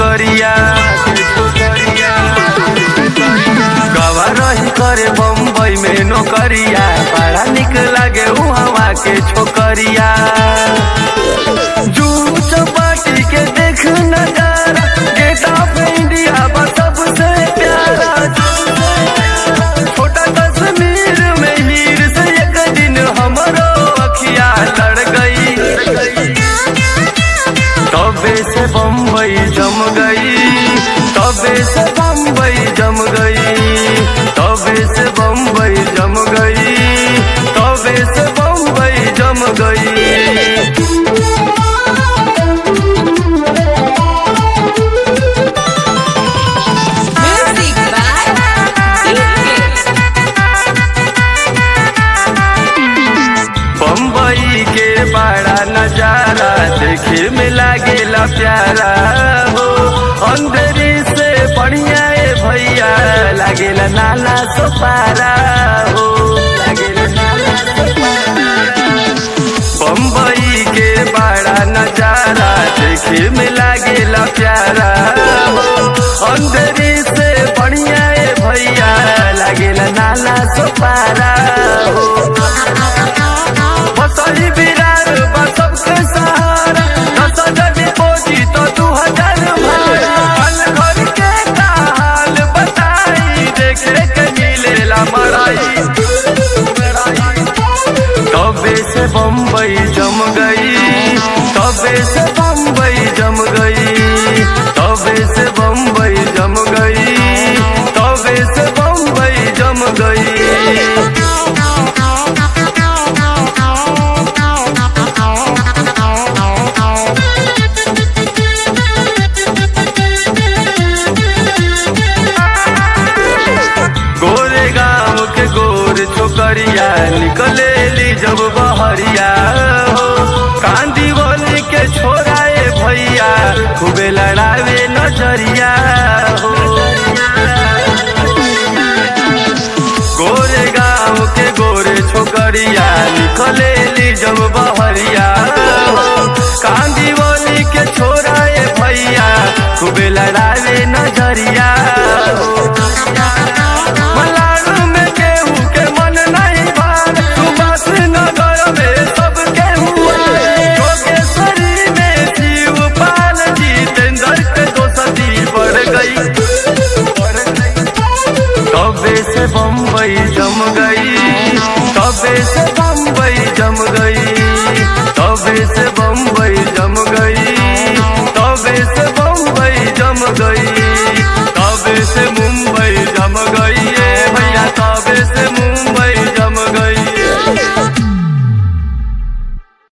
छोकरिया गवा रही करे बम्बई में नौकरिया बड़ा निक लागे उहवा के छोकरिया जूस पार्टी के देख नजारा गेट ऑफ इंडिया बा सबसे प्यारा छोटा कश्मीर में हीर से एक दिन हमरो अखिया लड़ गई तबे से बम्बई जम गई तबे से बम्बई जम गई तबे से बम्बई जम गई तबे से बम्बई जम गई Music by DK. बम्बई के बड़ा नजारा देखे में लागेला प्यारा हो अंधेरी से बढ़िया ए भैया लागेला नाला सोपारा हो लागेला नाला सोपारा। बम्बई के बड़ा नजारा देखे में लागेला प्यारा हो अंधेरी से बढ़िया ए भैया लागेला नाला सोपारा हो बसही बिरार बा सबके सहारा दस हजार डिपोजिट तो दू हजार भाड़ा हल घर के का हाल बताई देखे के मिलेला मराई तबे से बम्बई जम गई तबे से बम्बई जम गई तबे से बम्बई जम गई तबे से बम्बई जम गई गोरे गांव के गोर छोकरिया निकले ली जब बहरिया हो कांदी बोली के छोराए भैया खूबे लड़ावे नजरिया हो गोरे गांव के गोरे छोकरिया निकले ली जब बहरिया हो कांदी बोली के छोराए भैया खूबे लड़ावे नजरिया हो मलाड में केहू के मन नहीं भार सुभाष नगर में सब केहू आए। योगेश्वरी में शिवपाल जितेंद्र के दोस्ती बढ़ गई तबे से बम्बई जम गई तबे से बम्बई जम गई तबे से